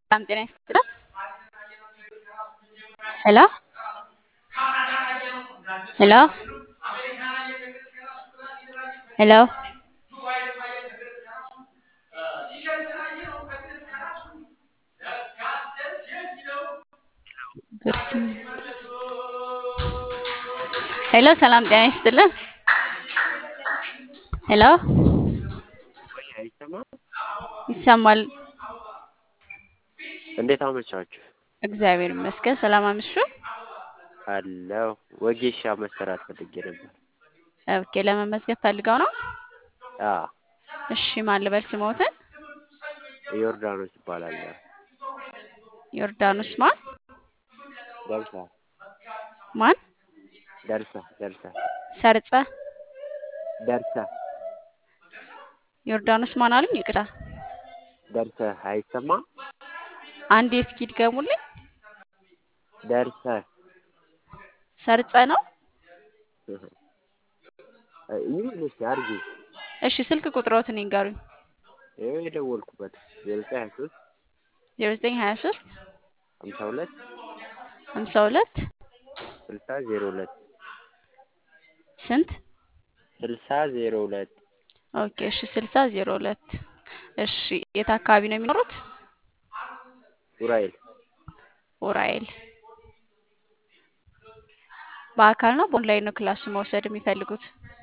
ሰላም ጤና ይስጥልን። ሄሎ ሄሎ ሄሎ ሄሎ ሰላም ጤና ይስጥልን። ሄሎ አይሰማም? ይሰማል። እንዴት አመቻችሁ? እግዚአብሔር ይመስገን። ሰላም አምሹ። አለሁ። ወጌሻ መሰራት ፈልጌ ነበር። ኦኬ፣ ለመመዝገብ ፈልገው ነው? አ እሺ፣ ማን ልበል ስሞትን? ዮርዳኖስ ይባላለሁ። ዮርዳኖስ ማን ደርሳ ማን? ደርሳ ደርሳ ሰርጸ ደርሳ ዮርዳኖስ ማን አሉኝ? ይቅርታ፣ ደርሰ አይሰማም? አንዴ እስኪ ድገሙልኝ። ደርሰ ሰርጸ ነው? ይሁን እስኪ አድርጊ። እሺ፣ ስልክ ቁጥሮትን ይንገሩኝ። ይኸው የደወልኩበት ዜሮ ዘጠኝ ሀያ ሶስት ዜሮ ዘጠኝ ሀያ ሶስት ሀምሳ ሁለት ሀምሳ ሁለት ስልሳ ዜሮ ሁለት ስንት? ስልሳ ዜሮ ሁለት ኦኬ፣ እሺ፣ ስልሳ ዜሮ ሁለት እሺ፣ የት አካባቢ ነው የሚኖሩት? ኡራኤል ኡራኤል። በአካል ነው በኦንላይን ነው ክላስ መውሰድ የሚፈልጉት?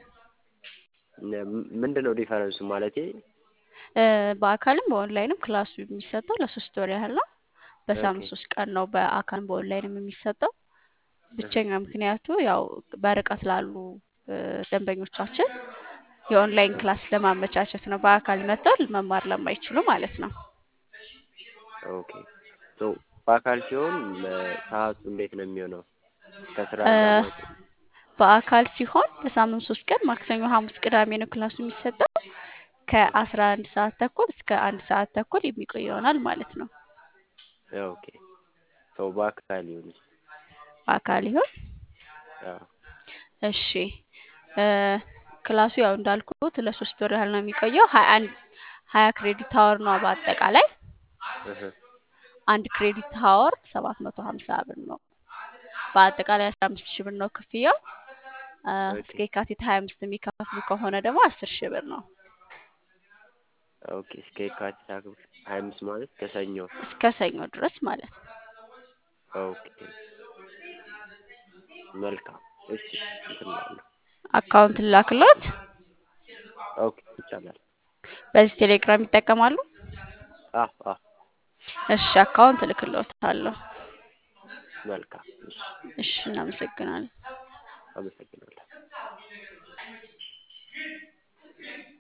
ምንድን ነው ዲፈረንሱ? ማለቴ እ በአካልም በኦንላይንም ክላሱ የሚሰጠው ለሶስት ወር ያህል ነው። በሳምንት ኦኬ። ሶስት ቀን ነው በአካልም በኦንላይንም የሚሰጠው። ብቸኛ ምክንያቱ ያው በርቀት ላሉ እ ደንበኞቻችን የኦንላይን ክላስ ለማመቻቸት ነው። በአካል መጥተው መማር ለማይችሉ ማለት ነው። ኦኬ ሶ በአካል ሲሆን ሰዓቱ እንዴት ነው የሚሆነው? ከስራ እ ጋር ማለት ነው። በአካል ሲሆን በሳምንት ሶስት ቀን ማክሰኞ፣ ሐሙስ፣ ቅዳሜ ነው ክላሱ የሚሰጠው። ከአስራ አንድ ሰዓት ተኩል እስከ አንድ ሰዓት ተኩል የሚቆይ ይሆናል ማለት ነው። ኦኬ ሰው በአካል ይሁን። በአካል ይሆን? አዎ እሺ እ ክላሱ ያው እንዳልኩት ለሶስት ወር ያህል ነው የሚቆየው። ሀያ አንድ ሀያ ክሬዲት ሀወር ነው በአጠቃላይ እህ አንድ ክሬዲት ሀወር ሰባት መቶ ሀምሳ ብር ነው። በአጠቃላይ አስራ አምስት ሺህ ብር ነው ክፍያው። እ ኦኬ እስከ የካቲት ሀያ አምስት የሚከፍሉ ከሆነ ደግሞ አስር ሺህ ብር ነው። ኦኬ እስከ የካቲት ሀያ አምስት ማለት ከሰኞ እስከ ሰኞ ድረስ ማለት ነው። ኦኬ መልካም እሺ እንትን እላለሁ አካውንት ላክሎት። ኦኬ ይቻላል በዚህ ቴሌግራም ይጠቀማሉ? አዎ አዎ እሺ አካውንት እልክልዎታለሁ። መልካም እሺ እሺ እናመሰግናለን። አመሰግናለሁ